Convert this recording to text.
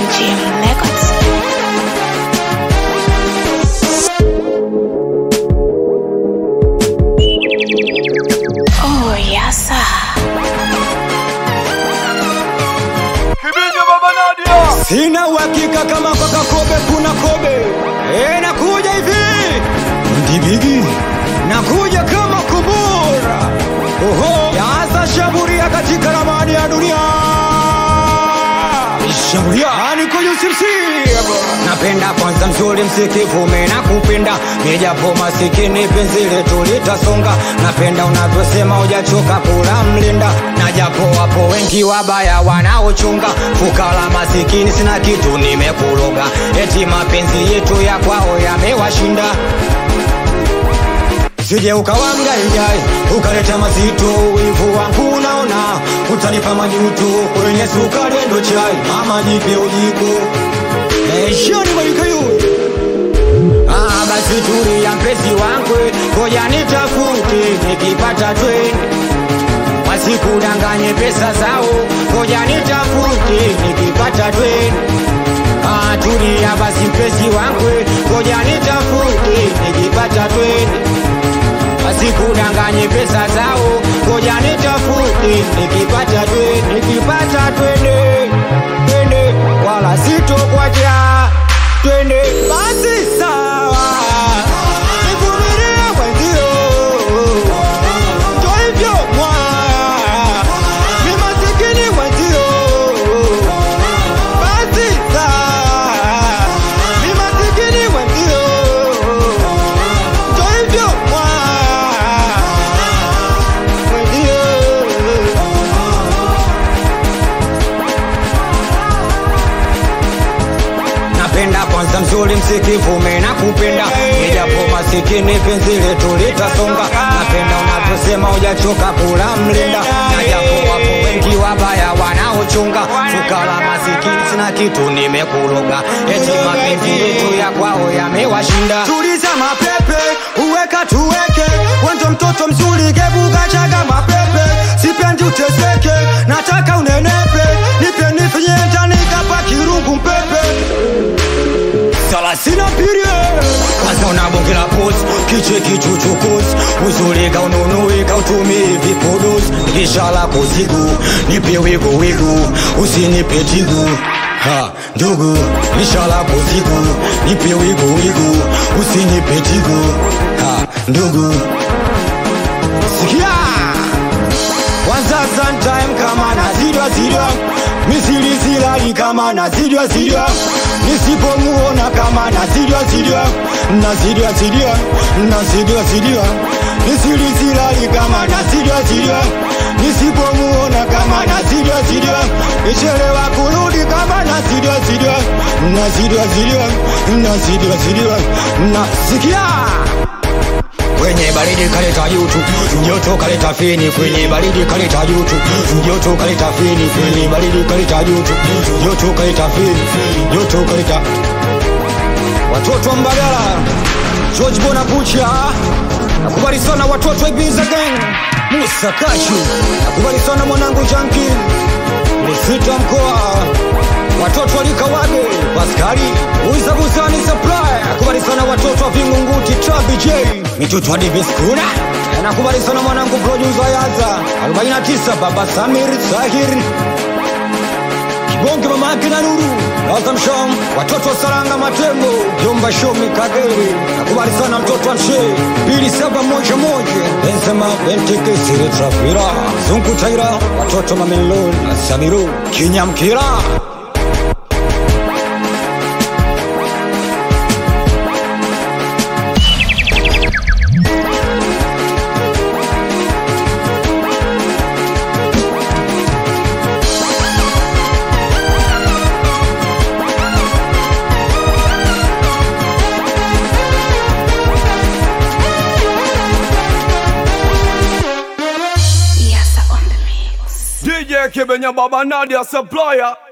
Jim Records. Oh, yes, sir. Kibinyo baba Nadia. Sina uhakika kama kwa Kakobe kuna kobe. E, nakuja hivi ndibigi, nakuja kama kubura. Oho, yaanza shambulia katika ramani ya dunia. Shambulia niko UCMC. Napenda kwanza mzuri msikivume na kupenda nijapo masikini penzi letu litasonga. Napenda unavyosema hujachoka kula mlinda, na japo wapo wengi wabaya wanaochunga fukara masikini, sina kitu nimekuloga, eti mapenzi yetu ya kwao yamewashinda Sije ukawa mgaigai ukaleta mazito, wivu wangu unaona, utanipa majuto kwenye sukari ndo chai, mama jipe ujiko Eh, shoni mwalikayo Ah, basi tulia mpenzi wangu, ngoja nitafute nikipata twende wasikudanganye pesa zao, ngoja nitafute nikipata twende Ah, tulia basi mpenzi wangu, ngoja nitafute nikipata twende wasikudanganye pesa zao, ngoja nitafute nikipata twende, nikipata twende, twende wala sitokwacha twende basi sawa, nivumilie mwenzio, ndo hivyo mwaya, ni masikini mwenzio, basi sawa, ni masikini mwenzio, ndo hivyo mwaya, mwenzio napenda kwanza mzuri msikivume na kupenda nijapo masikini penzi letu litasonga napenda unavyosema hujachoka kula mlinda na japo wapo wengi wabaya wanaochunga fukara masikini sina kitu nimekuloga eti mapenzi yetu ya kwao yamewashinda tuliza mapepe uweka tuweke wendo mtoto mzuri gebuka chaga mapepe sipendi uteseke nataka unenepe nipe nifinye ndani kapa kirungu mpepe salasina pirie kwanza unabongela pos kiche kichuchukuzi uzulika ununuika utumii vipodozi lishala kuzigu nipe wigu wigu usinipe tigu ha ndugu lishala kuzigu nipe wigu wigu usinipe tigu ha ndugu sikia kwanza sometime kama nazidwa zidwa misili zilali kama nazidwa zidwa nisipomuona kama nazidwa zidwa nazidwa zidwa nazidwa zidwa misili zilali kama nazidwa zidwa nisipomuona kama nazidwa zidwa ichelewa kurudi kama nazidwa zidwa nazidwa zidwa nazidwa zidwa nasikia kwenye baridi kaleta jutu, joto kaleta fini, kwenye baridi kaleta jutu, joto kaleta fini, kwenye baridi kaleta jutu, joto kaleta fini, joto kaleta watoto wa Mbagala, George Bonabucha, nakubali sana watoto wa Ibiza Gang, Musa Kachu, nakubali sana mwanangu Janki, Lisita mkoa watoto walikawage Paskari uiza busani supply nakubali sana watoto wa Vingunguti Trabi J mitoto wa Davis Kuna nakubali sana mwanangu producer Yaza 49 baba Samir Zahir Kibonge mama yake na Nuru Azam Sham watoto wa Saranga Matembo Jomba Shomi Kagere nakubali sana mtoto wa Mshe Bili saba moja moja Benzema Benteke Sire Trafira Zungu Taira watoto Mamelon na Samiru Kinyamkira Yes, sir, on the mix. DJ Kibinyo baba Nadia supplier.